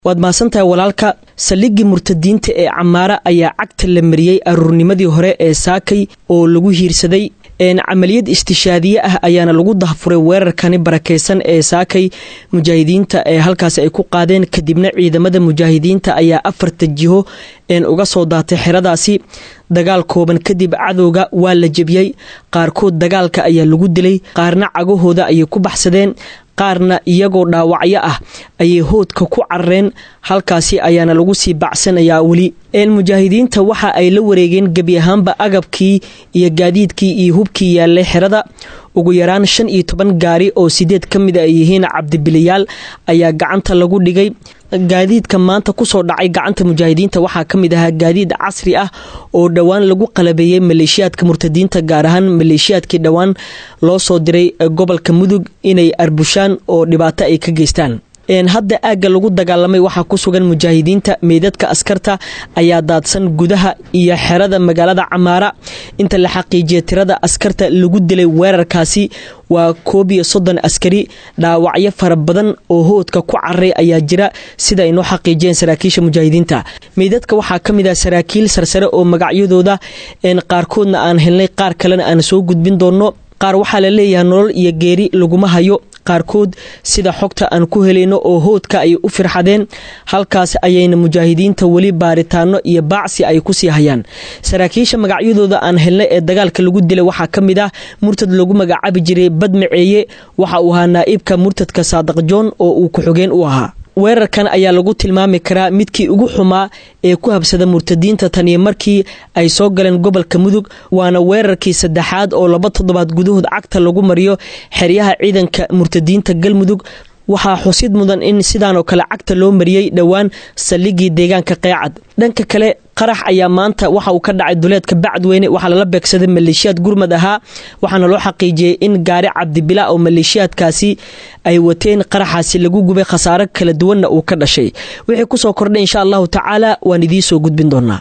waad mahadsantahay walaalka saldhiggii murtadiinta ee camaara ayaa cagta la mariyey aruurnimadii hore ee saakay oo lagu hiirsaday camaliyad istishaadiye ah ayaana lagu dahfuray weerarkani barakeysan ee saakay mujaahidiinta ee halkaasi ay ku qaadeen kadibna ciidamada mujaahidiinta ayaa afarta jiho uga soo daatay xeradaasi dagaal kooban kadib cadowga waa la jebiyey qaarkood dagaalka ayaa lagu dilay qaarna cagahooda ayay ku baxsadeen qaarna iyagoo dhaawacyo ah ayay hoodka ku carareen halkaasi ayaana lagu sii bacsanayaa weli mujaahidiinta waxa ay la wareegeen gebi ahaanba agabkii iyo gaadiidkii iyo hubkii yaallay xerada ugu yaraan shan iyo toban gaari oo sideed ka mid ay yihiin cabdibiliyaal ayaa gacanta lagu dhigay gaadiidka maanta kusoo dhacay gacanta mujaahidiinta waxaa ka mid ahaa gaadiid casri ah oo dhowaan lagu qalabeeyey maleeshiyaadka murtadiinta gaar ahaan maleeshiyaadkii dhowaan loo soo diray gobolka mudug inay arbushaan oo dhibaato ay ka geystaan hadda aagga lagu dagaalamay waxaa ku sugan mujaahidiinta meydadka askarta ayaa daadsan gudaha iyo xerada magaalada camaara inta la xaqiijiya tirada askarta lagu dilay weerarkaasi waa koob iyo soddon askari dhaawacyo fara badan oo hoodka ku cararay ayaa jira sida ay noo xaqiijiyeen saraakiisha mujaahidiinta meydadka waxaa ka mid ah saraakiil sarsare oo magacyadooda qaarkoodna aan helnay qaar kalena aan soo gudbin doonno qaar waxaa la leeyahay nolol iyo geeri laguma hayo qaarkood sida xogta aan ku helayno oo hoodka ay u firxadeen halkaas ayayna mujaahidiinta weli baaritaano iyo baacsi ay kusii hayaan saraakiisha magacyadooda aan helnay ee dagaalka lagu dilay waxaa ka mid ah murtad lagu magacaabi jiray badmaceeye waxa uu ahaa naa'ibka murtadka saadaq joon oo uu ku-xogeen u ahaa weerarkan ayaa lagu tilmaami karaa midkii ugu xumaa ee ku habsada murtadiinta taniyo markii ay soo galeen gobolka mudug waana weerarkii saddexaad oo laba toddobaad gudahood cagta lagu mariyo xeryaha ciidanka murtadiinta galmudug waxaa xusid mudan in sidaanoo kale cagta loo mariyey dhowaan saldhigii deegaanka qeecad dhanka kale qarax ayaa maanta waxa uu ka dhacay duleedka bacadweyne waxaa lala beegsaday maleeshiyaad gurmad ahaa waxaana loo xaqiijiyey in gaari cabdibila oo maleeshiyaadkaasi ay wateen qaraxaasi lagu gubay khasaaro kala duwanna uu ka dhashay wixii kusoo kordhay insha allahu tacaala waan idiin soo gudbin doonaa